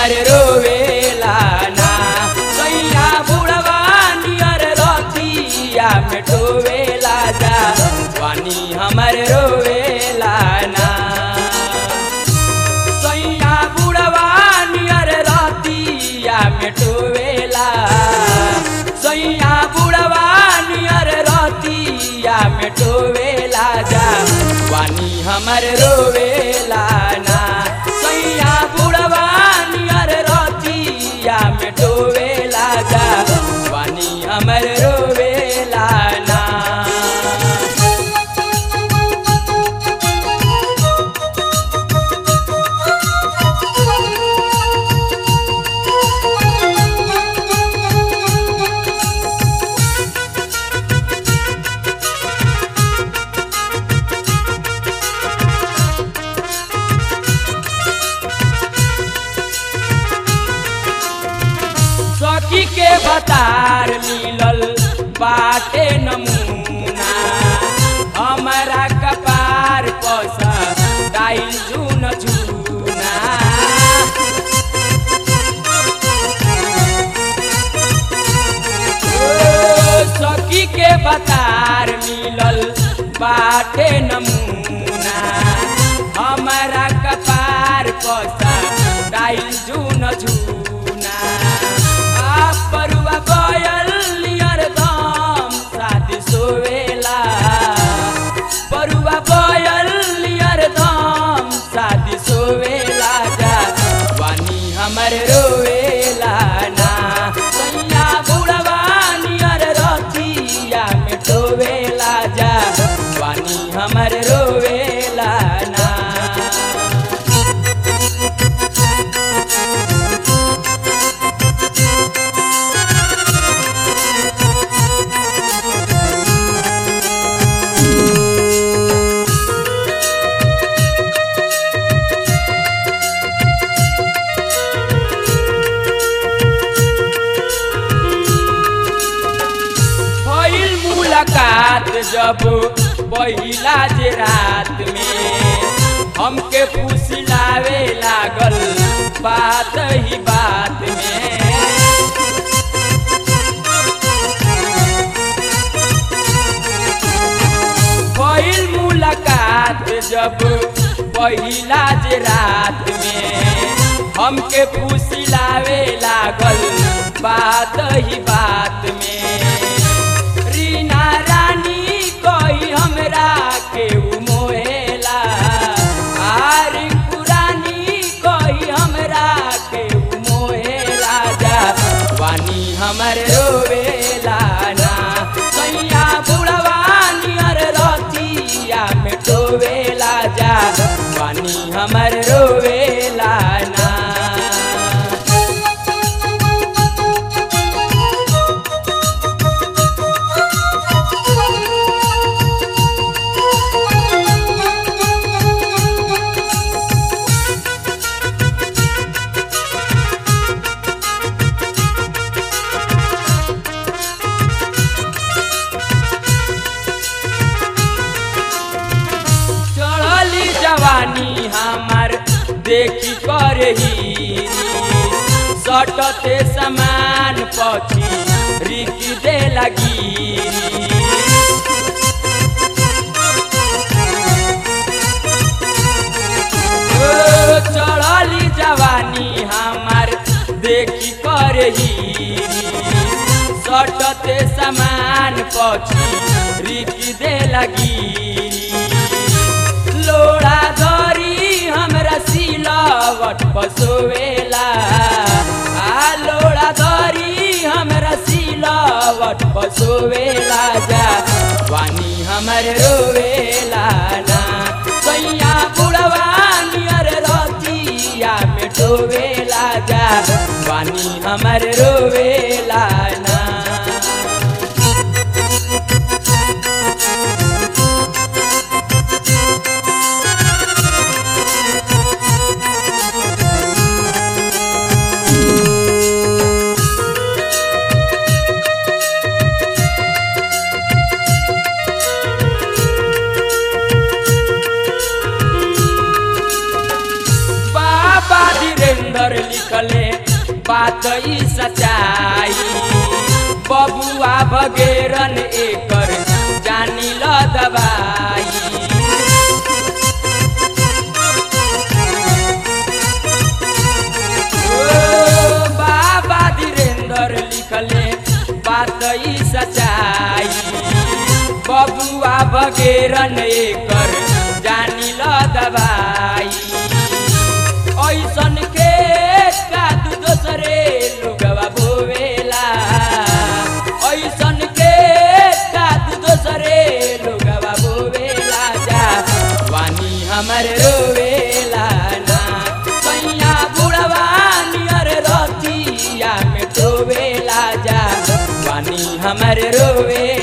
हमर रोवेला ना सैया बुढ़वा नियर रतिया में डोवेला जा पानी हमर रोवेला ना सैया बुढ़वा नियर रतिया में डोवेला सैया बुढ़वा नियर रतिया में डोवेला जा पानी हमर रोवेला ना सैया बुढ़वा नियर रतिया में डोवेला जा पानी हमर रोवेला ना सखी के बतार मिलल बाटे नमूना हमारा कपार पसा डाइल जून जूना ओ, सखी के बतार मिलल बाटे नमूना हमारा कपार पसा डाइल जून जूना आ परुआ बयल नियर दम शादी सोवेला परुआ बयल नियर दम शादी सोवेला जा वानी हमर रोवेला ना सैया बुढ़वा नियर रतिया में डोवेला जा वानी हमर रोवेला ना भइल मुलाकात जब पहिला जे रात में हमके फुसलावे लागल बात ही बात में भइल मुलाकात जब पहिला जे रात में हमके फुसलावे लागल बात ही बात में रीना रानी कोई हमरा के मोहेला आरी पुरानी कोई हमरा के मोहेला जा वानी हमर रोवेला ना सैया बुढ़वा नियर रतिया में डोवेला जा वानी हमर रोवेला ना चढ़ली जवानी हमार देखी कर ही सटते समान पछी रिकी दे लगी ओ, चढ़ली जवानी हमार देखी कर ही सटते समान पछी रिकी दे लगी लोड़ा धरी हमरा सिलावट पसोवेला आ लोड़ा धरी हमरा सिलावट पसोवेला जा वानी हमर रोवेला ना सैया बुढ़वा नियर रतिया में डोवेला जा वानी हमर रोवेला ना बाबा धीरेन्द्र लिखले ई सच्चाई बबुआ भगेरन एकर जानी ल दवाई ओ बाबा धीरेन्द्र लिखले बात ई सच्चाई बबुआ बगेरन एकर जानी ल दवाई ऐसन के कादू दोसरे लोगवा बोवेला ऐसन के कादू दोसरे लोगवा बोवेला जा वानी हमर रोवेला ना सैया बुढ़वा नियर रतिया में टोवेला जा वानी हमर रोवे